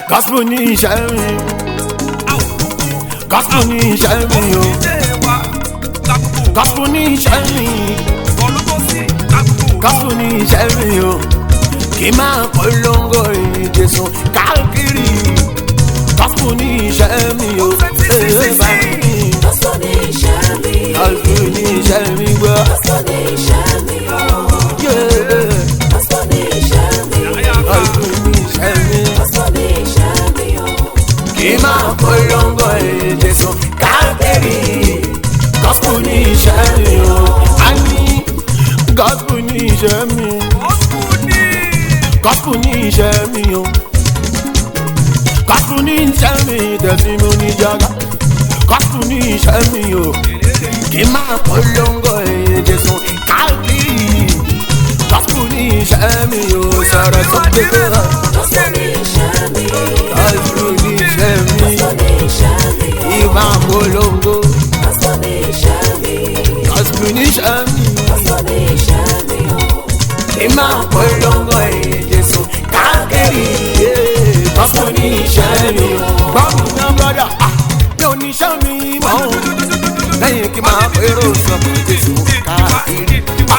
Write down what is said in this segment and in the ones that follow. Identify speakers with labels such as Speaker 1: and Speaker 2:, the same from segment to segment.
Speaker 1: gospel ní iṣẹ́ mi gospel ní iṣẹ́ mi o gospel ní iṣẹ́ mi gospel ní iṣẹ́ mi o kì í máa polongo ìjẹsùn káàkiri gospel ní iṣẹ́ mi o ee bá mi
Speaker 2: Gospel ní iṣẹ́ mi.
Speaker 1: gospel ní iṣẹ́ mi gbọ́
Speaker 2: Gospel ní iṣẹ́ mi.
Speaker 1: yeah.
Speaker 2: Gospel ní iṣẹ́ mi.
Speaker 1: gospel ní iṣẹ́ mi.
Speaker 2: Gospel ní iṣẹ́ mi.
Speaker 1: kì í máa polongo ìjẹsùn káàkiri gospel ní iṣẹ́ mi o a ní gospel ní iṣẹ́ mi gospel ní iṣẹ́ mi o gospel ní iṣẹ́ mi tẹ̀sí mo ní jaga gospel ní iṣẹ́ mi o kì í máa polongo ìjẹsùn káàkiri gospel ní iṣẹ́ mi o sọ̀rọ̀ tó gbé bẹ́ẹ̀
Speaker 2: Gospel ní iṣẹ́ mi.
Speaker 1: gospel ní iṣẹ́ mi
Speaker 2: Gospel ní iṣẹ́ mi.
Speaker 1: ìmá polongo
Speaker 2: Gospel ní iṣẹ́ mi.
Speaker 1: gospel ní iṣẹ́ mi
Speaker 2: Gospel ní iṣẹ́ mi.
Speaker 1: ìmá polongo ìjẹsùn káàkiri gospel ní iṣẹ́ mi gbọ́ mi ná brọ́dà mi ò ní iṣẹ́ mi mọ́ o lẹ́yìn kí n máa pèrò sọ pé jésù káàkiri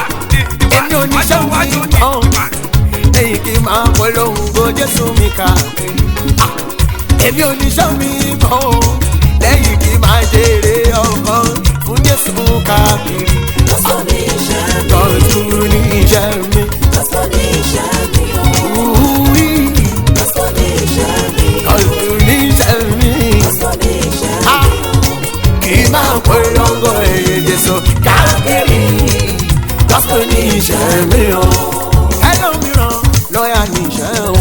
Speaker 1: èmi ò ní iṣẹ́ mi mọ́ o lẹ́yìn kí n máa polongo jésù mi káàkiri èmi ò ní iṣẹ́ mi mọ́ o lẹ́yìn kí n máa jèrè ọkọ fún jésù káàkiri
Speaker 2: Gospel ní iṣẹ́ mi.
Speaker 1: gospel ní iṣẹ́ mi.
Speaker 2: Gospel ní iṣẹ́ mi.
Speaker 1: Ooh-wee.
Speaker 2: Gospel ní iṣẹ́ mi.
Speaker 1: Gospel ní iṣẹ́ mi.
Speaker 2: Gospel ní iṣẹ́ mi.
Speaker 1: Ah, kì í máa polongo èyí Jésù káàkiri. Gospel ní iṣẹ́ mi o. Ẹlòmíràn lọ́ọ̀yà ní iṣẹ́ o.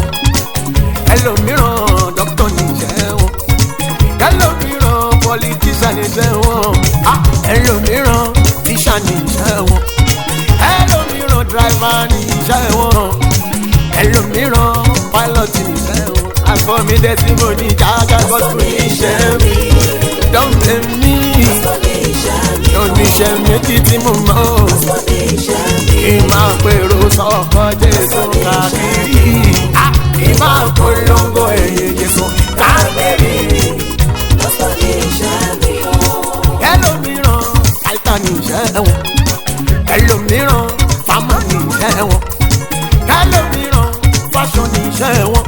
Speaker 1: Ẹlòmíràn dókítà ní iṣẹ́ o. Ẹlòmíràn pọlitíṣà ní iṣẹ́ wọn. Ah, Ẹlòmíràn tíṣà ní iṣẹ́ wọn. Ẹlòmíràn dráìvà ní iṣẹ́ wọn. Ẹlòmíràn pálọ̀tì ní iṣẹ́ wọn. Àgọ́ mi dẹ́ tí mo ní jágá gospel ní iṣẹ́ mi. Don't blame me.
Speaker 2: Gospel ní iṣẹ́ mi.
Speaker 1: Oníṣẹ́ méjì tí mo mọ̀.
Speaker 2: Gospel ní iṣẹ́ mi.
Speaker 1: Kì í máa pèrò sọ́kọ Jésù káàkiri. Ah, Kì í máa polongo èyí Jésù káàkiri.
Speaker 2: Gospel ní iṣẹ́ mi.
Speaker 1: Ẹlòmíràn àìsàn ní iṣẹ́ wọn. Ẹlòmíràn fámà ní iṣẹ́ wọn. Ẹlòmíràn fáṣọ ní iṣẹ́ wọn.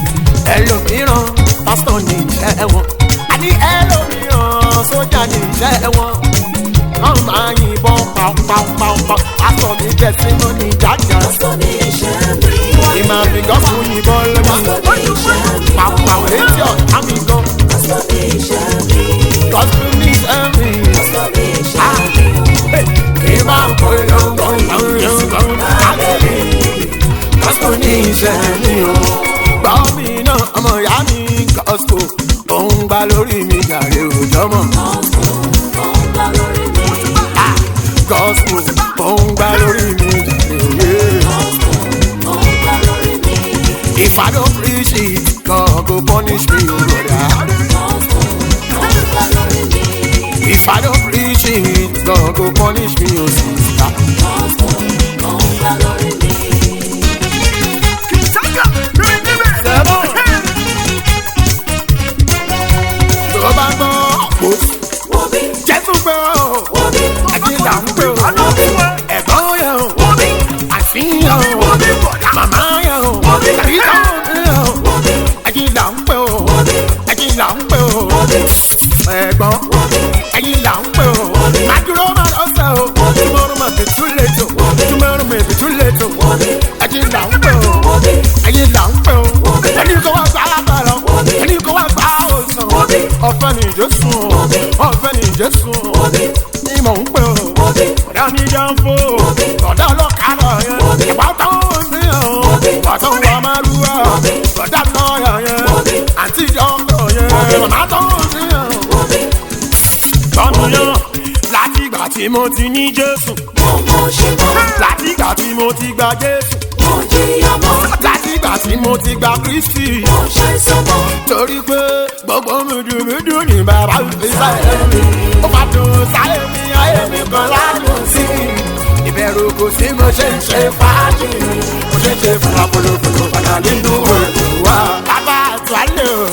Speaker 1: Ẹlòmíràn pásítọ̀ ní iṣẹ́ wọn. Àní ẹlòmíràn sójà ní iṣẹ́ wọn. Wọ́n máa yìnbọn pàápàápàá. Aṣọ mi jẹ́ sínú ní jájà.
Speaker 2: Gospel ní iṣẹ́ mi.
Speaker 1: Ìmọ̀ àfihàn fún yìnbọn lẹ́nu.
Speaker 2: Gospel ní iṣẹ́ mi.
Speaker 1: Pàápàá létí ọ̀tá mi gan.
Speaker 2: Gospel ní iṣẹ́ mi.
Speaker 1: Gospel ní iṣẹ́ mi.
Speaker 2: Gospel ní iṣẹ́ mi.
Speaker 1: Kì í máa polongo gbọ̀ngbọ̀ngbọ̀n káàkiri. Gospel ní iṣẹ́ mi o. Gbọ́ mi náà ọmọ ìyá mi gospel. Òun gbá lórí mi jàre òjọ́ mọ̀.
Speaker 2: Gospel ó ń gbá lórí mi.
Speaker 1: Ah, Gospel òun gbá lórí mi jàre òye.
Speaker 2: Gospel ó ń gbá lórí mi.
Speaker 1: If I don't preach it, God go punish me, oh brother.
Speaker 2: Gospel ó ń gbá lórí mi.
Speaker 1: If I don't preach it, God go punish me, oh sister.
Speaker 2: Gospel ó ń gbá lórí mi.
Speaker 1: Seven. Tó bá gbọ́, kò
Speaker 2: Wo bí?
Speaker 1: Jésù pé o,
Speaker 2: Wo bí?
Speaker 1: àjíǹda ń pè o, ẹ̀gbọ́n yẹn o,
Speaker 2: Wo bí?
Speaker 1: àfihàn o, màmá yẹn o, tàbí táwọn yẹn o,
Speaker 2: Wo bí?
Speaker 1: àjíǹda ń pè o, àjíǹda ń pè o, ẹ̀gbọ́n, àjíǹda ń pè o, màdúró máa lọ sẹ́ o, tomorrow might be too late o, tomorrow may be too late o, àjíǹda ń pè o, àjíǹda ń pè o, ẹni kò wá gbà lábàrọ̀, ẹni kò wá gbà òsàn, ọ̀fẹ́ ni Jésù o, ọ̀fẹ́ ni Jésù o, ni mò ń pè o, ọ̀dà mi jẹ́ ń fò, ọ̀dà ọlọ́kadà yẹn, ìgbà tó ń bí o, ọ̀tọ̀ wà máa lù ọ́, ọ̀dà lọ́ọ̀yà yẹn, àti ìjọba yẹn, màmá tó ń bí o. Tọ́nu yẹn, láti ìgbà tí mo ti ní Jésù,
Speaker 2: Mo mo ṣe mọ́.
Speaker 1: láti ìgbà tí mo ti gba Jésù,
Speaker 2: Mo jìyà mọ́.
Speaker 1: láti ìgbà tí mo ti gba Kristi.
Speaker 2: Mo ṣàìsàn mọ́.
Speaker 1: torí pé gbogbo mùdùmùdù ní bàbá fi sáyé mi ó bá dùn sáyé mi ayé mi kan ládùn sí i ìbẹ̀rù kò sí mo ṣe ń ṣe fàájì mo ṣe ń ṣe fún apolopolo padà nínú òòlù wa bàbá àti àtúwálé o.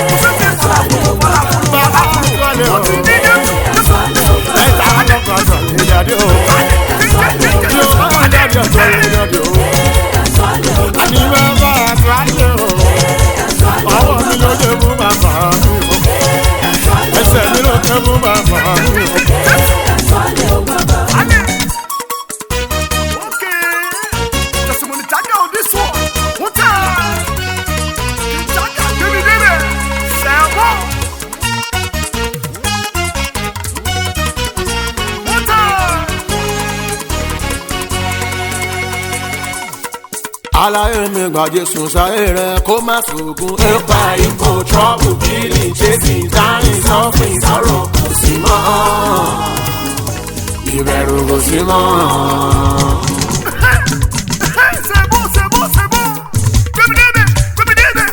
Speaker 1: bàbá àtúwálé o. ẹ̀ta àkọ́kọ́ sọ ìyàdí o. yóò ọmọ jáde ọ̀tọ̀ ìyàdí o. àní bàbá àtúwálé o. ọwọ́ mi ló dé mú bàbá mi o. ẹsẹ̀ mi ló dé mú bàbá mi o.
Speaker 3: Okay, testimony tanya on this one. One time, tanya, baby, baby, seven. One time.
Speaker 1: aláyé mi gba jésù sáyé rẹ kó má sògùn ipa ipò trọ́bù kìlì jésì dáhìn sọ́fìn sọ̀rọ̀ kò sí mọ́ ìbẹ̀rù kò sí mọ́.
Speaker 3: Hey, c'est bon, c'est bon, c'est bon. Baby, baby, baby, baby.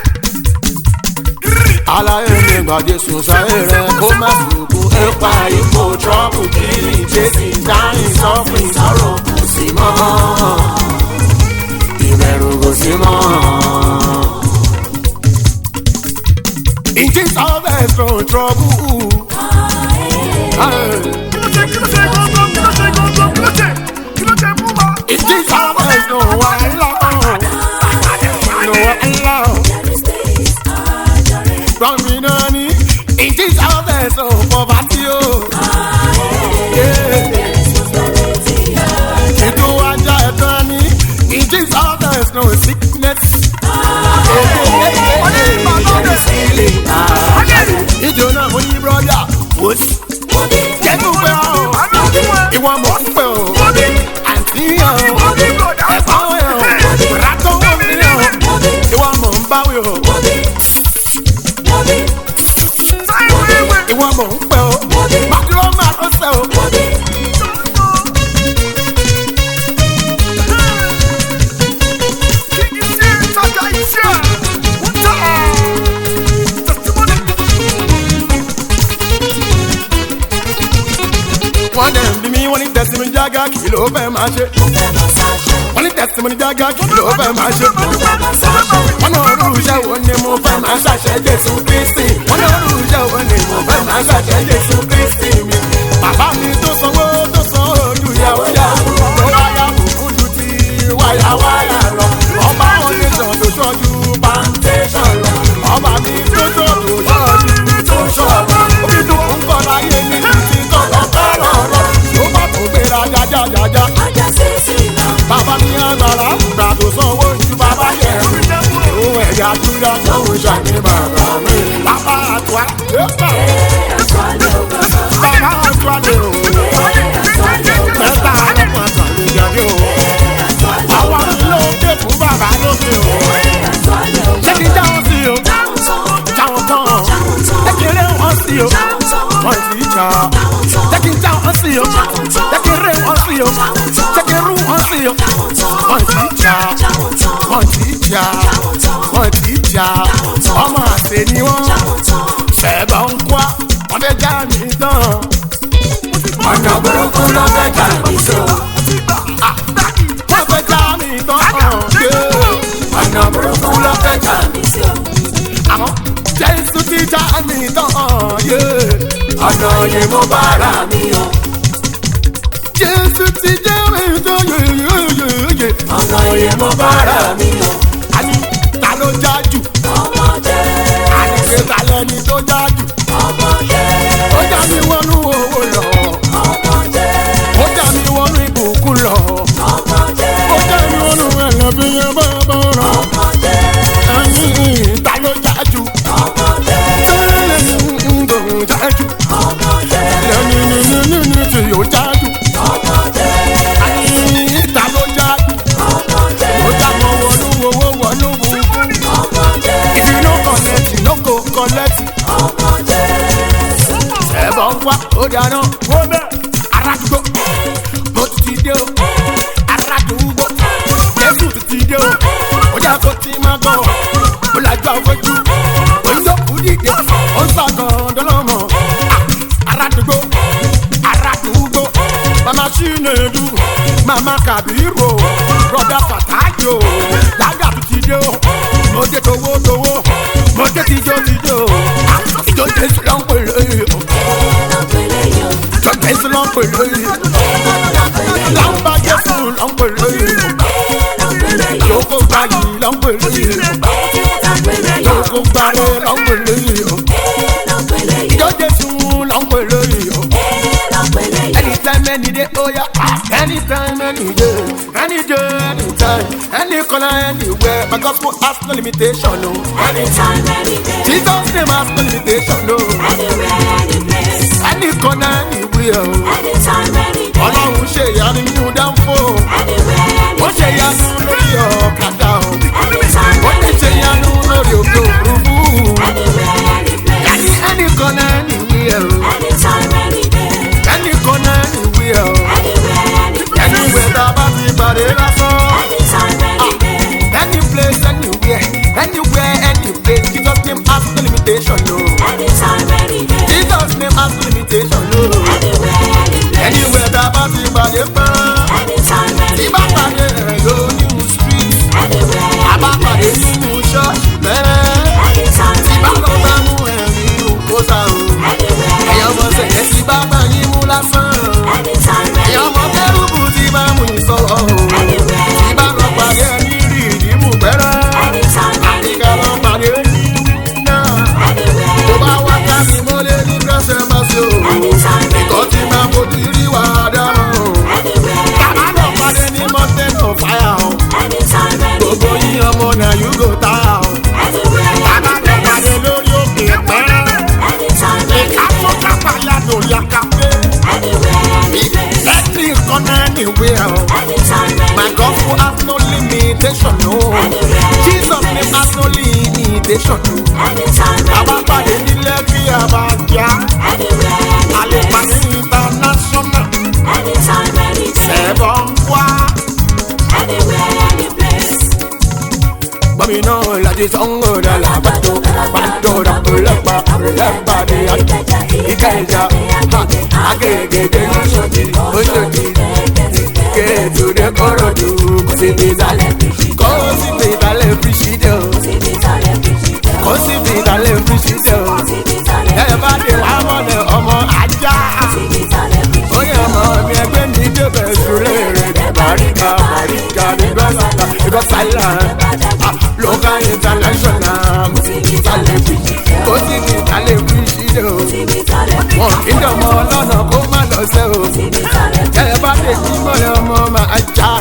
Speaker 1: aláyé mi gba jésù sáyé rẹ kó má sògùn ipa ipò trọ́bù kìlì jésì dáhìn sọ́fìn sọ̀rọ̀ kò sí mọ́ ìbẹ̀rù kò sí mọ́. It is always no trouble. Hey.
Speaker 3: Kí ló ṣe, kí ló ṣe, gbọ́ngbọ́n, kí ló ṣe, gbọ́ngbọ́n, kí ló ṣe, kí ló ṣe, mú wa.
Speaker 1: It is always no one love. No one love. From me nani. It is always no poverty. Oh. Yeah. Itu aja etani. It is always no sickness. Ìjọ náà mo ní brọ́dà. Jẹ́nu pé ọ́. Ìwọ mọ̀ ń pẹ́ o. Àǹtí yàn o. Ẹ̀gbọ́n yàn o. Ràtọ́ wọ̀ mí yàn o. Ìwọ mọ̀ ń báwí o. Ìwọ mọ̀ ń pẹ́ o. Màdúró máa tó sẹ́ o. Wọ́n dẹ̀ ń bí mi, wọ́n ní tẹ̀sí mi jágá kí ló fẹ́ máa ṣe. Wọ́n ní tẹ̀sí mi jágá kí ló fẹ́ máa ṣe. Wọ́n náà rú iṣẹ́ wo ni mo fẹ́ máa ṣàṣẹ Jésù Kristi. Wọ́n náà rú iṣẹ́ wo ni mo fẹ́ máa ṣàṣẹ Jésù Kristi mi. Bàbá mi tó sanwó tó san ojú ìyàwó yàwó. Tó bá yà kúkú ju ti wáyà wáyà lọ. Ọba oníṣàn tó ṣọ́jú plantation lọ. Ọba mi tó tó tó ṣọ́jú tó ṣọ́jú. Omi tó ń kọ́ láyé ní ti tọ́lọ́ tọ́lọ́ lọ. Tó bá tó gbéra jájájájá. Bàbá mi agbára gbà tó sanwó ju bàbá yẹn. Òun ẹ̀yà Júdà tó ń ṣàní bàbá mi. Bàbá àtúwá. Bàbá àtúwá lè o. Mẹ́ta ọlọ́pàá àtàlẹ́ jáde o. Àwa mi ló dé fún bàbá lókè o. Ṣé kí jáwọ́ sí o? Jáwọ́ tán. Kékeré wọn sí o. Wọ́n ti jà. Ṣé kí jáwọ́ sí o? Kékeré wọn sí o. Kékeré wọn sí o. Wọ́n ti jà. Wọ́n ti jà. Wọ́n ti jà. Ọmọ àṣẹ ni wọ́n. Ṣẹ̀bọ̀ ń kwá. Wọ́n fẹ́ já mi tán. Ọ̀nà burúkú ló fẹ́ jà mí so. Wọ́n fẹ́ já mi tán. Ọ̀nà burúkú ló fẹ́ jà mí àmọ́ jésù ti já mi tán yé. ọ̀nà yìí mo bá ra mi o. jésù ti já mi tán yé yé yé yé. ọ̀nà yìí mo bá ra mi o. àní ta ló já jù. àní pé ta lẹni tó já jù. ó já mi wọnú owó lọ. ó já mi wọnú ìbùkún lọ. ó já mi wọnú ẹlẹ́bíyẹn bá bá rọ. ẹyin ta ló já jù. jájú. lẹ́nu tí yóò jájú. àní ta ló jájú. ó já mọ wọnú owó wọnú burúkú. if you no collect you no go collect. ẹ̀bọ̀ ń wá ó dáná wó bẹ́ẹ̀. aládùúgbò mo ti ti dé o. aládùúgbò jésù ti ti dé o. ó jà kó ti máa gbọ́ ó lajú àfojú. oyinbo kù dìde ó ń sàgàn dọ́lọ́mọ. aládùúgbò aládùúgbò mama chinedu mama kabiru broda fatayo daga ti ti dé o. mo dé towó towó mo dé ti dé o. ìjọ jésù ló ń pè lóyè o.
Speaker 2: ló pèlè yó.
Speaker 1: ìjọ jésù ló ń pè lóyè o.
Speaker 2: ló pèlè yó.
Speaker 1: láǹbà jésù ló ń pè lóyè o.
Speaker 2: ló pèlè yó.
Speaker 1: yòókù gbàyè ló ń pè lóyè o.
Speaker 2: ló pèlè yó.
Speaker 1: yòókù gbàyè ló ń pè lóyè o.
Speaker 2: ló pèlè yó.
Speaker 1: ìjọ jésù ló ń pè lóyè o.
Speaker 2: ló pèlè yó.
Speaker 1: anytime any day oh yeah anytime any day any day anytime any corner anywhere my gospel has no limitation no.
Speaker 2: Anytime, any day,
Speaker 1: jesus name has no limitation no.
Speaker 2: anywhere, any place.
Speaker 1: any corner anywhere o.
Speaker 2: Anytime, any day,
Speaker 1: ọlọ́run ṣe ìyanu nínú dánfò
Speaker 2: anywhere, any
Speaker 1: ó ṣe
Speaker 2: place.
Speaker 1: ìyanu lórí ọ̀kadà o
Speaker 2: Anytime,
Speaker 1: ó
Speaker 2: any
Speaker 1: ti ṣe
Speaker 2: day,
Speaker 1: ìyanu lórí òkè òfurufú
Speaker 2: anywhere, any place.
Speaker 1: any any corner anywhere o
Speaker 2: Anytime, any day,
Speaker 1: any corner anywhere o
Speaker 2: anywhere, any place.
Speaker 1: anywhere tá a bá ti pàdé lásán
Speaker 2: Anytime, any day,
Speaker 1: any place anywhere anywhere any place jesus name has no limitation no
Speaker 2: anytime, any day,
Speaker 1: jesus name has no limitation no
Speaker 2: anywhere, any place.
Speaker 1: anywhere tá a bá ti pàdé pọ́n
Speaker 2: Anytime,
Speaker 1: tí
Speaker 2: any
Speaker 1: bá
Speaker 2: day,
Speaker 1: pàdé rẹ̀ lónìí street
Speaker 2: anywhere,
Speaker 1: àbá
Speaker 2: any
Speaker 1: pàdé
Speaker 2: place.
Speaker 1: nínú ṣọ́ọ̀ṣì bẹ́ẹ̀.
Speaker 2: Anytime,
Speaker 1: bá
Speaker 2: any
Speaker 1: lọ bá
Speaker 2: day,
Speaker 1: mú ẹ̀rín òkúta o.
Speaker 2: anywhere,
Speaker 1: ẹ̀yọ́ ọmọ
Speaker 2: any
Speaker 1: sẹ̀kẹ́
Speaker 2: place.
Speaker 1: tí bá bá yín mú lásán.
Speaker 2: Anytime,
Speaker 1: ẹ̀yọ́
Speaker 2: any
Speaker 1: ọmọ
Speaker 2: day,
Speaker 1: kẹ́rùbù tí bá mú ìsọ̀rọ̀ o. tí bá lọ pàdé ní rí ìdìmú pẹ́rẹ́.
Speaker 2: anytime, any
Speaker 1: àdìgá lọ
Speaker 2: day,
Speaker 1: pàdé ní náà.
Speaker 2: anywhere,
Speaker 1: tó bá
Speaker 2: any
Speaker 1: wá ká
Speaker 2: place.
Speaker 1: mi mọ́lé ní kẹsẹ̀ máa ṣe o.
Speaker 2: Anytime,
Speaker 1: ìkọ́
Speaker 2: any
Speaker 1: tí
Speaker 2: day,
Speaker 1: máa fojú rí wà á dáná o.
Speaker 2: anywhere,
Speaker 1: bàbá
Speaker 2: any
Speaker 1: lọ
Speaker 2: place.
Speaker 1: pàdé ní mountain of fire o.
Speaker 2: Anytime, any
Speaker 1: gbogbo
Speaker 2: day,
Speaker 1: yín ọmọ náà yóò gò tá o.
Speaker 2: anywhere,
Speaker 1: bàbá
Speaker 2: any
Speaker 1: lọ
Speaker 2: place.
Speaker 1: pàdé lórí òkè pẹ́rẹ́.
Speaker 2: Anytime, any
Speaker 1: Ìkàtó
Speaker 2: day,
Speaker 1: kápá yàtọ̀ yàkàpé.
Speaker 2: anywhere, any place.
Speaker 1: Every corner anywhere.
Speaker 2: Anytime,
Speaker 1: My
Speaker 2: any day,
Speaker 1: gospel has no limitation, no. Jesus name has no limitation, no.
Speaker 2: anytime,
Speaker 1: Àbá
Speaker 2: any
Speaker 1: pàdé
Speaker 2: day,
Speaker 1: nílé kí a bá jà.
Speaker 2: anywhere,
Speaker 1: A
Speaker 2: any
Speaker 1: lè
Speaker 2: place.
Speaker 1: pàdé international.
Speaker 2: Anytime, any day,
Speaker 1: Ẹ̀bọ̀ ń wá.
Speaker 2: anywhere, any place.
Speaker 1: Bọ́mí náà láti sanwó dàlà bàtò. Bàtò dàpọ̀ lẹ́pà. Lẹ́pà dé Ìkẹjà. Agége Oṣòdì. Oṣòdì. Kéètù dé Kòròdú. Kò sí bí ìsàlẹ̀. Kò sí bí ìsàlẹ̀ fi ṣí dé o. Kò sí bí ìsàlẹ̀ fi ṣí dé o. Ẹ bá dé wá mọ́lẹ̀ ọmọ ajá. Oye ọmọ mi ẹgbẹ́ mi débẹ̀ sùlẹ̀ rẹ̀ ní Bàríkà Bàríkà ní Gọ́sàlà ní Gọ́sàlà. Local international kò sí bí ìsàlẹ̀ fi kò sí bí ìsàlẹ̀ fi ṣí dé o. Wọ́n kí dọ̀mọ ọlọ́nà kó má lọ sẹ́ o. Ẹ bá dé kí mọ́lẹ̀ ọmọ máa já.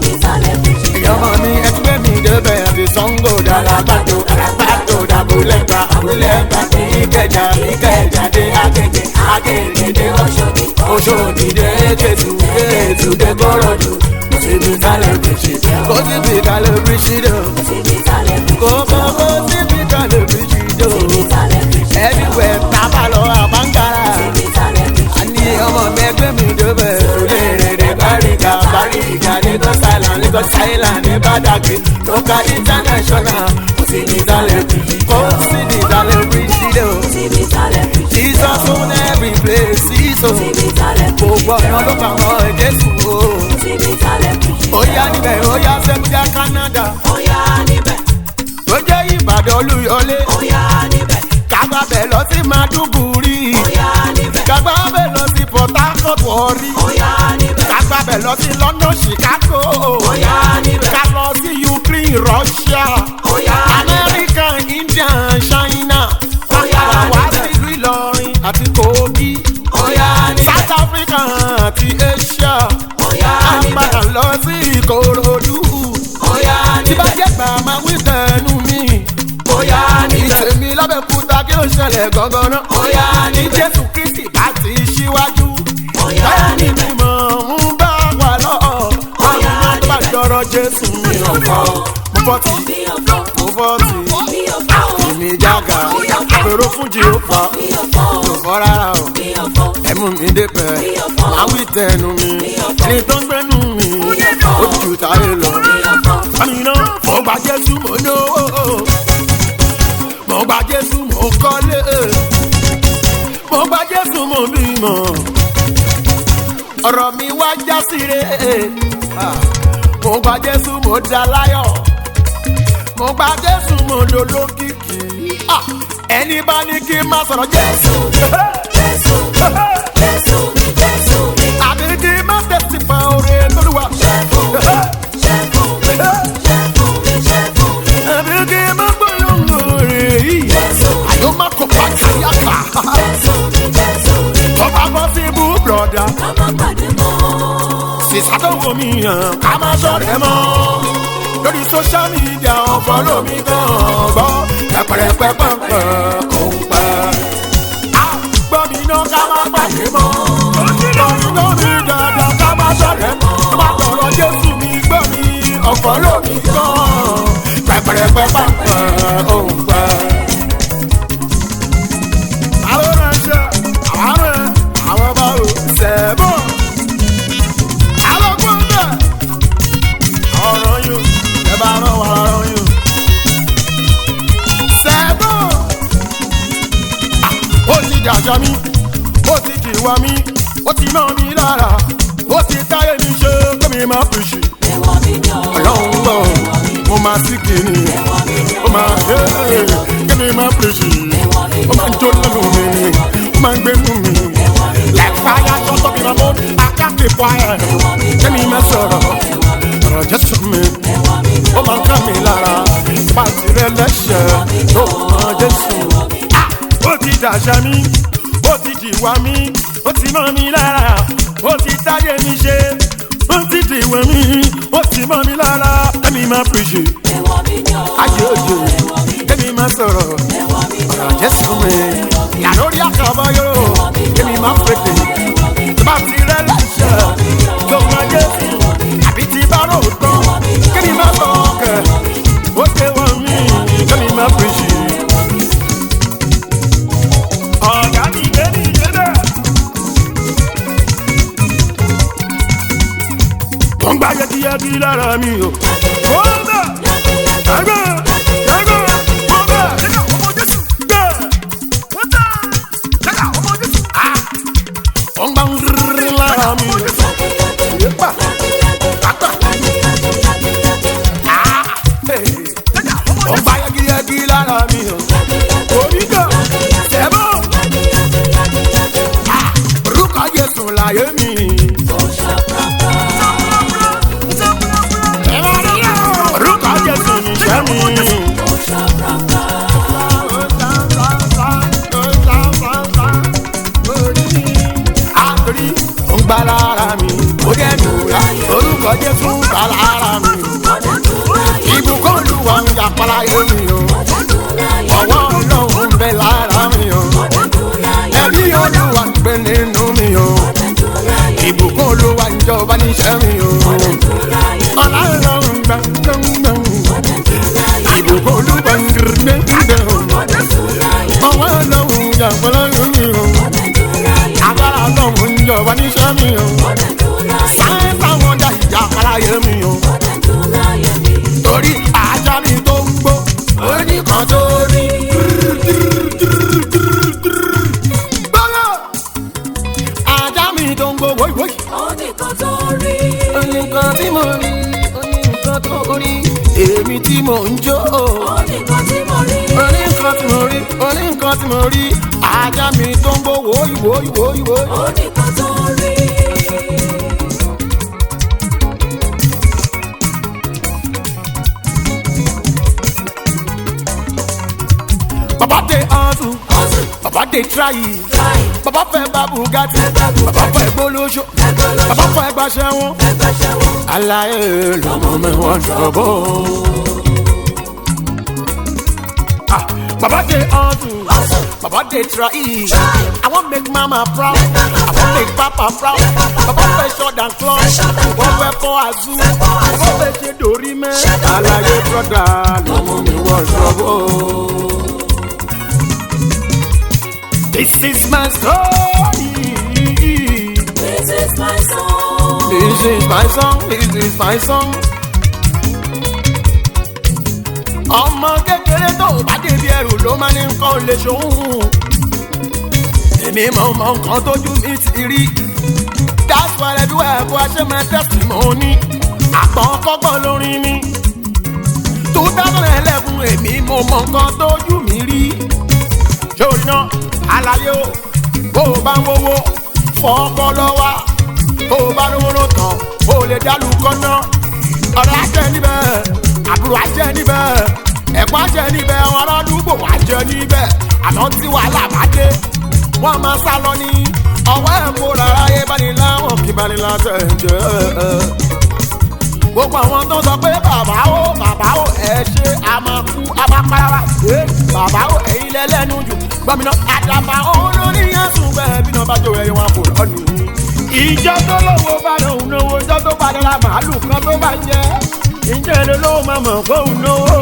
Speaker 1: Ìyọmọ mi ẹgbẹ́ mi débẹ̀ àti Sango dára bàtò bàtò dàbúlẹ̀gbà àbúlẹ̀gbà ìkẹjà ìkẹjà dé Agége Agége dé Ọ̀ṣọ́dì Ọ̀ṣọ́dì dé Kétu Kétu dé Kòròdú. Kò síbi kálẹ̀ bíṣì kò síbi kálẹ̀ bíṣì dò. Kò mọ kò síbi kálẹ̀ bíṣì dò. Everywhere tábà lọ àbángárá. Àní ọmọ mi ẹgbẹ́ mi débẹ̀ lóléèrè Báríkà Báríkà Lagos Island Lagos Island ní Badagry Local international kò sí ní ìdálẹ̀ kò sí ní ìdálẹ̀ bíríṣì dò. Jesus own every place sísò. Gbogbo ọ̀nà ló kà mọ́ Jésù o. Ó yá níbẹ̀ ó yá Sẹ́kújà Canada. Ó jẹ́ Ìbàdàn Olúyọlé. Kàgbà bẹ̀ lọ sí Maduguri. Kàgbà bẹ̀ lọ sí Port Harcourt Warri. Kàgbà bẹ̀ lọ sí London Chicago. Ká lọ sí Ukraine Russia. America India China. Kàgbà wá sílùú Ìlọrin àti Kogi. South Africa àti Asia. Àpàdà lọ sí Ìkòròdú. Tí bá jẹ́ gbà máa wí tẹnu mi. Ìtẹ̀mí lábẹ́kúta kí ló ṣẹlẹ̀ gangan náà. Ní Jésù Kristi bá ti ṣíwájú. Bẹ́ẹ̀ ni mímọ̀ ń bá wà lọ́ọ̀. Àwọn ọmọ tó bá dọ̀rọ̀ Jésù mi ò fọ́. Mo fọ́ ti, mo fọ́ ti. Èmi jága, àpérò fún Jèhófà. Mo fọ́ rárá o. Ẹ̀mú mi débẹ̀, máa wí tẹnu mi. Ẹni tó ń gbẹ́nu mi, ó ju táyé lọ. Àmì náà, mo gba Jésù mo lówó. Mo gba Jésù mo kọ́lé. Mo gba Jésù mo bímọ. Ọ̀rọ̀ mi wá já síre. Ah, Mo gba Jésù mo dá láyọ̀. Mo gba Jésù mo dolókìkí. Ah, ẹni bá ní kí n má sọ̀rọ̀ jésù.
Speaker 2: Jésù mi, Jésù mi, Jésù mi.
Speaker 1: àbí kí n má tẹ̀sí pa oore lólúwa.
Speaker 2: Ṣé fún mi, ṣé fún mi, ṣé fún mi, ṣé fún mi.
Speaker 1: àbí kí n má gbólóhùn oore yìí.
Speaker 2: Jésù mi,
Speaker 1: àyò má kó pa káyàká.
Speaker 2: Jésù mi, Jésù mi.
Speaker 1: ọba bọ́ sí ibú bùrọ̀dá.
Speaker 2: Ká má pàdé mọ́.
Speaker 1: sísá tó wò mí hàn ká má sọ̀rọ̀ mọ́. lórí social media ọ̀fọ̀ lómi gan gbọ́ pẹpẹrẹpẹpẹ kò ń pẹ́. a gbọ́ mi náà ká má pàdé mọ́. lórí lórí dandan ká má sọ̀rọ̀ mọ́. má tọrọ jésù mi gbọ́ mi ọ̀fọ̀ lómi gan pẹpẹrẹpẹpẹ kò ń pẹ́. àwọn ránṣẹ́ àwọn rẹ̀ àwọn bá ò sẹ́bọ̀ alọ́gbọ́n bẹ̀. ọ̀rọ̀ yóò ẹ bá rán wa rán yóò. sẹ́gbọ́n. ó ti dàjà mí ó ti dìwà mí ó ti mọ́ mi lára ó ti táyé mi ṣe kémi máa fi ṣe.
Speaker 2: Ẹ̀wọ̀n mi ni o.
Speaker 1: ọlọ́run gbọ́ mo máa sí kìíní ó máa ṣe é kémi máa fi ṣe. ó máa ń jó lẹ́nu mi ó máa ń gbé mú mi. like fire shut up in my mouth I can't keep quiet kémi máa sọ̀rọ̀ ọ̀rọ̀ jésù mi ó máa ń ká mi lára pàṣẹ rẹ lẹ́sẹ̀ tó mọ jésù. Ah! ó ti dàṣà mi ó ti jìwà mi ó ti mọ mi lára ó ti táyé mi ṣe ó ti dìwẹ̀ mi ó ti mọ mi lára kémi máa pèsè
Speaker 2: Ẹ̀wọ̀n mi ni o.
Speaker 1: ayé òjò kémi máa sọ̀rọ̀
Speaker 2: Ẹ̀wọ̀n mi ni o.
Speaker 1: ọ̀rọ̀ jésù mi yà lórí àkàbọ̀ yóò kémi máa pèsè tó bá ti rẹ lẹ́sẹ̀ tó mọ jésù àbí ti bá rò tán kémi máa sọ ọkẹ́ ó ṣe wọ́n mi kémi máa pèsè. ọ̀gá mi gbé mi débẹ̀. tó ń gbá yẹtiyẹti lára mi o. kó bẹ́ẹ̀ ẹgbẹ́ ẹgbẹ́ kó bẹ́ẹ̀.
Speaker 3: Jẹ́ka ọmọ Jésù.
Speaker 1: gbẹ́.
Speaker 3: Wọ́n tán. Jẹ́ka ọmọ Jésù.
Speaker 1: ó ń gbá ń rí lára mi o. yépa kàtà.
Speaker 3: Jẹ́ka ọmọ
Speaker 1: ó ń gbá yẹtiyẹti lára mi o. oníkà sẹ́bọ̀. orúkọ jésù láyé mi. orúkọ jésù níṣẹ́ mi. àtòrí ó ń gbá lára mi. ó dẹ́ mi wúra orúkọ jésù ń gbá lára mi. ìbùkún olúwa ń yàpá yé mi o. ọwọ́ ọlọ́run ń bẹ lára mi o. ẹbí olúwa ń gbé nínú mi o. ìbùkún olúwa ń jọba níṣẹ́ mi o. ọlọ́run gbà gbẹ̀ngbẹ̀ng. ìbùkún olúwa ń gbé gbẹ̀ngbẹ̀ o. ọwọ́ ọlọ́run ń yàpá lára mi o. agbára ọlọ́run ń jọba níṣẹ́ mi o. sáyẹ́nsì àwọn ọjà ìjà aláyé mi o. torí ajá mi tó ń gbó oníkan tó rí. gbọ́dọ̀ ajá mi tó ń gbó wóyíwóyí. oníkan tí mo rí oníkan tó rí èmi tí mò ń jó. oníkan tí mo rí oníkan tí mo rí ajá mi tó ń gbó wóyíwóyí wóyíwóyí. bàbá dé hustle bàbá dé try bàbá fẹ́ bá bugatti bàbá fẹ́ gbólóṣó bàbá fẹ́ gbaṣẹ́ wọn. aláyé lọmọ mi wọn ṣọbọ. bàbá dé hustle bàbá dé try i wan make mama proud i wan make papa proud bàbá fẹ́ short and club wọ́n fẹ́ fọ́ azú bàbá fẹ́ ṣe dorí mẹ́. aláyé brọ́dà lọmọ mi wọn ṣọbọ. This is my story.
Speaker 2: This is my song.
Speaker 1: This is my song. This is my song. ọmọ kékeré tó bá débi ẹrù ló máa ní nǹkan lè ṣòun. èmi mọ mọ nǹkan tójú mi ti rí. that's why everywhere bó a ṣe máa testimony. àpọ̀n kọ́gbọ́n lórin mi. two thousand eleven èmi mo mọ nǹkan tójú mi rí. àlàyé o bó o bá ń wówó fọ́ọ́kọ́ lọ́wọ́ bó o bá rówó ló tán o lè dálù kọ́nà ọ̀rẹ́ ajẹ́ níbẹ̀ àbúrò ajẹ́ níbẹ̀ ẹ̀kọ́ ajẹ́ níbẹ̀ àwọn aládùúgbò ajẹ́ níbẹ̀ àmọ́ tí wàhálà bá dé wọ́n máa sá lọ ní ọwọ́ ẹ̀ kó rárá yé bani láwọn kí bani láṣẹ jẹ́ gbogbo àwọn tó sọ pé bàbá o bàbá o ẹ ṣe a máa kú a máa para ẹ bàbá o ẹyin lẹlẹnu jù gbọmìnà àdàbà olórí yẹn sùn bẹẹ bí náà bá jó ẹyin wọn kò lọnù. ìjọ tó lówó bá lòun náwó ìjọ tó bá dára màálù kan tó bá jẹ ìjọ èlò lówó máa mọ̀ fóun náwó.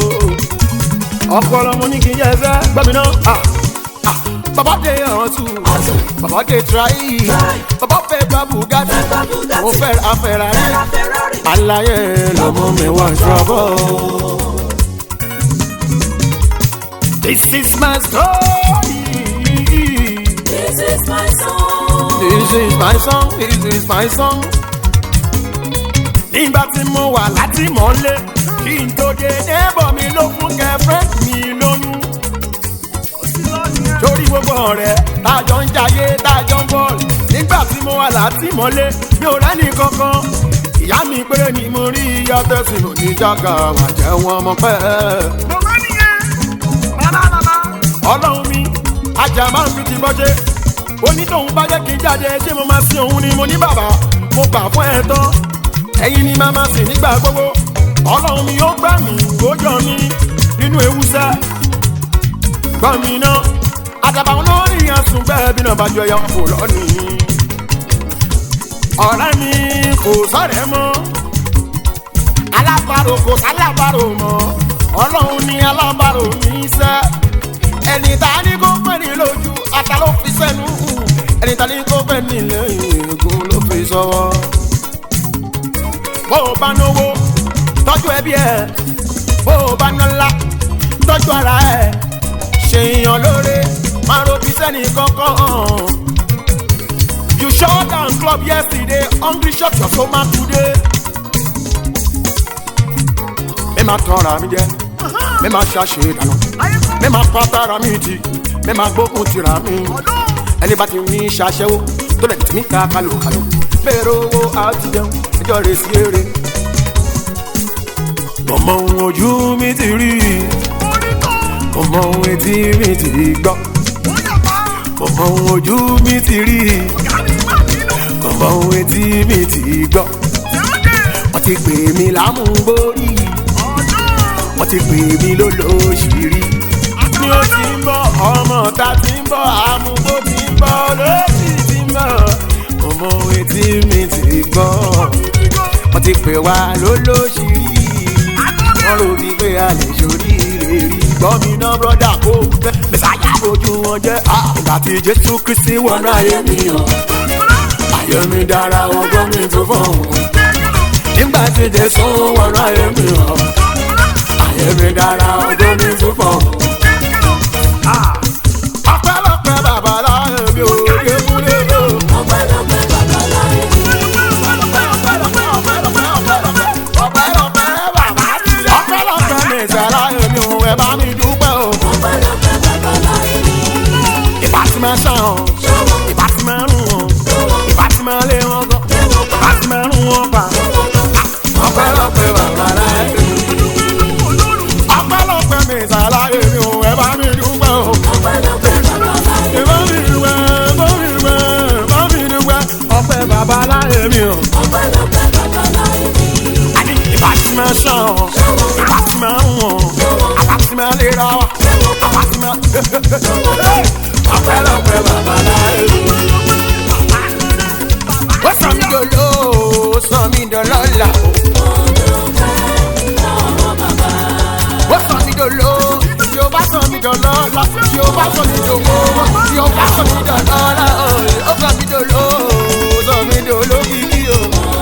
Speaker 1: ọpọlọ mo ní kí n yẹ ẹsẹ gbọmìnà bàbá dé ọ̀tún bàbá dé tíráyì bàbá fẹ́ gba bugatti mo fẹ́ ra ferrari alaye lọmọ mi wá ṣọbọ. this is my story.
Speaker 2: This is my song.
Speaker 1: this is my song this is my song. nígbà tí mo wà láti mọ́lé kí n tó dé neighbor mi ló fún girlfriend mi lóyún torí gbogbo ọ̀rẹ́ tájọ ń jayé tájọ ń bọ́ọ̀lù nígbà tí mo wà látìmọ́lé mi ò rẹ́ni kankan ìyá mi péré ni mo rí ìyá tẹ̀sìn oníjàgà wà jẹ́ wọn mọ́ pẹ́.
Speaker 3: Bàbá nìyẹn. Bàbá bàbá.
Speaker 1: ọlọ́run mi ajá máa ń fi ti bọ́jẹ́ onítọ̀hún bá jẹ́ kí n jáde ṣé mo máa sin òun ni mo ní bàbá mo gbà fún ẹ tán ẹ̀yin ni màá máa sìn nígbà gbogbo ọlọ́run mi ó gbà mí ó yọ mí nínú ewu sẹ́ gbọ́ mi ná àdàbà olórí yẹn sùn bẹ́ẹ̀ bí náà bá jọ ẹyọ kò lọ́nìí ọ̀rẹ́ mi kò sọ̀rẹ́ mọ́ alábàárò kò sálábàárò mọ́ ọlọ́run ní alábàárò mi sẹ́ ẹni tá a ní kó pẹ́ ní lójú ata ló fi sẹ́nu ẹni tá a ní kó pẹ́ ní lẹ́yìn egun ló fi sọ́wọ́ bó o bá náwó tọ́jú ẹbí ẹ bó o bá nọ́lá tọ́jú ara ẹ ṣèyàn lóore máa robi sẹ́ni kankan. You shut down club yesterday, hungry shut your stomach today. Mi máa tọ́ra mi jẹ́, mi máa ṣàṣe ìdáná, mi máa pátá mi jì, mi máa gbógun tira mi. Ẹni bá ti ní ṣaṣẹ́wó tó lẹ̀ tì mí ká kálòkálò. Bẹ́ẹ̀rẹ̀ owó àtijọ́ ẹjọ́ rẹ̀ sí eré. Ọmọ ohun ojú mi ti rí, ọmọ ohun etí mi ti gbọ́, ọmọ ohun ojú mi ti rí ọmọ ohun etí mi ti gbọ́. wọ́n ti pè mí lámúgbórí wọ́n ti pè mí lólóṣìírí. ní ó ti ń bọ̀ ọmọ ta ti ń bọ̀ àmúgbó ti ń bọ̀ lóṣì ti ń bọ̀. ọmọ ohun etí mi ti gbọ́. wọ́n ti pè wá lólóṣìírí. wọ́n rò bí pé a lè ṣorí rè rí. gbọ́ mi ná brọ́dà kó fẹ́ mẹ́sàáyà ojú wọn jẹ́. àgbà tí jésù kristi wọnú ayé mi hàn ayé mi dára ọgbọ́n mi tó fọ́hùn. nígbà tí jésù wọnú ayé mi hàn ayé mi dára ọgbọ́n mi tó fọ́hùn. ọpẹ́lọpẹ́ bàbá láyé mi ò ké múlé o.
Speaker 2: Ọpẹ́lọpẹ́ bàbá láyé mi.
Speaker 1: ọpẹ́lọpẹ́ bàbá ọpẹ́lọpẹ́ mi sẹ́ láyé mi ò ẹ bá mi dúpẹ́ o.
Speaker 2: Ọpẹ́lọpẹ́ bàbá láyé mi.
Speaker 1: ìbá ti máa ṣàn ọ́ ìbá ti máa rùn ọ́ ìbá ti máa lé wọn gan ìbá ti máa rùn wọn pa. ọpẹ́lọpẹ́ bàbá láyé mi. ọpẹ́lọpẹ́ mi sẹ́ láyé mi ò ẹ bá mi dúpẹ́ o.
Speaker 2: Ọpẹ́lọpẹ́ bàbá láyé mi.
Speaker 1: ọpẹ bàbá láyé mi o
Speaker 2: Ọpẹ́lọpẹ́ bàbá láyé mi.
Speaker 1: àní ìbá ti máa ṣàn ọ ìbá ti máa ń wọ̀n àbá ti máa lera wa àbá ti máa. ọpẹ lọpẹ bàbá láyé mi. ó sọ mí dolo ó sọ mí dọlọ́lá ó sọ mí dolo tí o bá sọ mí dọlọ́lá tí o bá sọ mí dòwó tí o bá sọ mí dọlọ́lá ó sọ mí dolo ó sọ mí dolo kìkì o.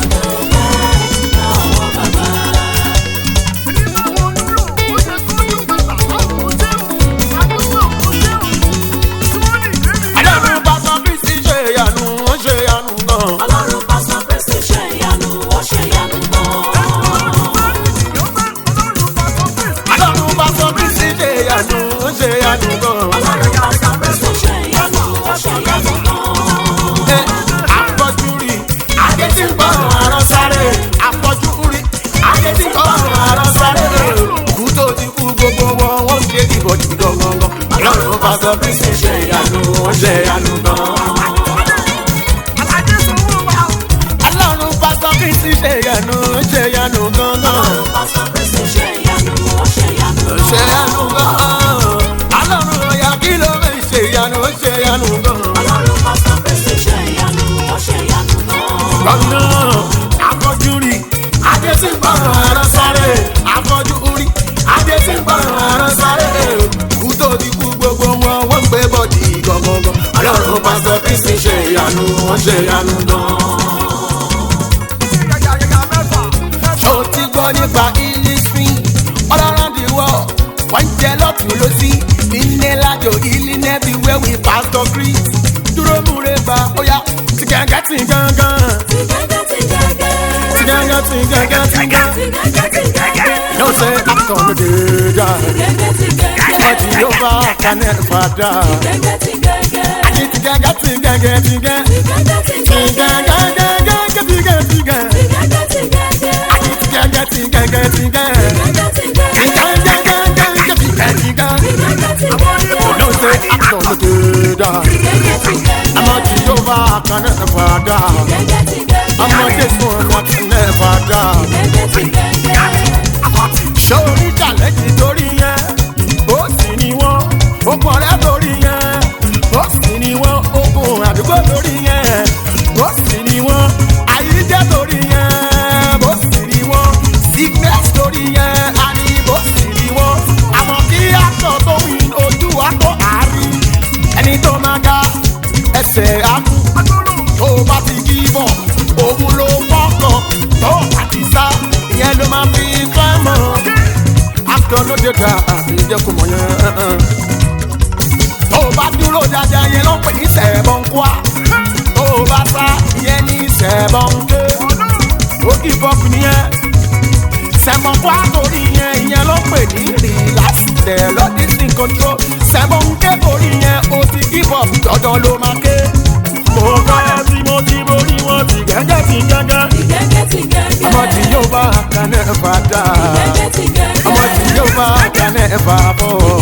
Speaker 1: Ọlọ́run bá sọ bí sí ṣe ìyanu, ó ṣe ìyanu gan.
Speaker 2: Ọlọ́run bá sọ pé ṣe ṣe ìyanu, ó ṣe ìyanu gan.
Speaker 1: Ọlọ́run bá sọ bí sí ṣe ìyanu, ó ṣe ìyanu gan.
Speaker 2: Ọlọ́run bá sọ pé ṣe ṣe
Speaker 1: gbogbo wọn wọ́n ṣe ìbọ̀dì gangan ọlọ́run pásọ kristi ṣe ìyanu ó ṣe ìyanu gan.
Speaker 3: alájẹ sanwó wa.
Speaker 1: ọlọ́run pásọ kristi ṣe ìyanu ó ṣe ìyanu gangan.
Speaker 2: Ọlọ́run pásítọ̀ Kristi ṣe ìyanu, ó ṣe ìyanu
Speaker 1: ó ṣe ìyanu gan. ọlọ́run ọ̀yà kí ló fẹ́ ṣe ìyanu ó ṣe ìyanu gan.
Speaker 2: Ọlọ́run pásítọ̀ Kristi ṣe ìyanu, ó ṣe ìyanu gan.
Speaker 1: gbọ̀ngàn afọ́jú rí adé tí ń bọ̀rọ̀ ẹ̀rọ sáré afọ́jú rí adé tí ń bọ̀rọ̀ ẹ̀rọ sáré kú tó ti kú gbogbo wọn wọ́n ń gbé bọ́dì gangan ọlọ́run pásọ kristi ṣe ìyanu wọ́n ṣe ìyanu gan.
Speaker 3: yàyàyà mẹ́fà.
Speaker 1: ṣó ti gbọ́ nípa ilé-ìsìn all around the world wọ́n ń jẹ lọ́tún lọ́sí nílé lájò ilé nẹ́bí wẹ́wì pásítọ̀ chris dúró múre bá ó yá ti gángan ti gángan
Speaker 2: Ti gẹ́gẹ́ ti gẹ́gẹ́.
Speaker 1: ti gángan ti gángan ti gángan.
Speaker 2: Ti gẹ́gẹ́ ti gẹ́gẹ́.
Speaker 1: No say after the day
Speaker 2: Ti gẹ́gẹ́ ti gẹ́gẹ́.
Speaker 1: But Jehovah can never die.
Speaker 2: Gẹ́gẹ́ ti gẹ́gẹ́.
Speaker 1: I need to get get to get get to get
Speaker 2: Ti gẹ́gẹ́ ti
Speaker 1: to
Speaker 2: gẹ́gẹ́.
Speaker 1: get get get get get to get to get.
Speaker 2: Ti gẹ́gẹ́ ti gẹ́gẹ́.
Speaker 1: I need to get get to get get to get.
Speaker 2: Gẹ́gẹ́ ti
Speaker 1: To
Speaker 2: gẹ́gẹ́.
Speaker 1: get get get get get to get to
Speaker 2: Ti
Speaker 1: get.
Speaker 2: gẹ́gẹ́ ti gẹ́gẹ́.
Speaker 1: No say after the day die.
Speaker 2: Gẹ́gẹ́ ti gẹ́gẹ́.
Speaker 1: I'm a Jehovah can never die.
Speaker 2: Gẹ́gẹ́ ti gẹ́gẹ́.
Speaker 1: I'm a this one that can never die.
Speaker 2: Gẹ́gẹ́ ti gẹ́gẹ́.
Speaker 1: sórí challenge torí yẹn ó sì ní wọn okùn ọ̀rẹ́ torí yẹn ó sì ní wọn okùn àdúgbò torí yẹn ó sì ní wọn àyíjẹ́ torí yẹn ó sì ní wọn sickness torí yẹn àní ó sì ní wọn àmọ́ kí àtọ̀ tó win ojú àtọ̀ àárín ẹni tó máa ga ẹsẹ̀ àkú tó bá ti kí bọ̀ òun ló fọ́kàn tó bá ti sá ìyẹn ló máa fi fẹ́ mọ́ akọ ló dé ta àbíjẹ́ kò mọ̀ yẹn. tó bá dúró dáadáa yẹn ló ń pè ní sẹ̀bọ̀n kwá tó bá sá ìyẹn ní sẹ̀bọ̀n ké ó kì í bọ́ọ̀kù nìyẹn sẹ̀bọ̀n kwá torí yẹn ìyẹn ló ń pè ní relax tẹ̀ lọ́dí sí control sẹ̀bọ̀n ké torí yẹn ó ti kí bọ́ọ̀kù dandan ló máa ké. mo bá tí mo ti borí wọn ti gẹ́gẹ́ ti gẹ́gẹ́
Speaker 2: Ti gẹ́gẹ́ ti gẹ́gẹ́.
Speaker 1: ọmọ tí yóò bá kan náà fà dáa
Speaker 2: Gẹ́gẹ́ ti gẹ́gẹ́.
Speaker 1: ọmọ tí yóò bá kan náà fà bọ̀.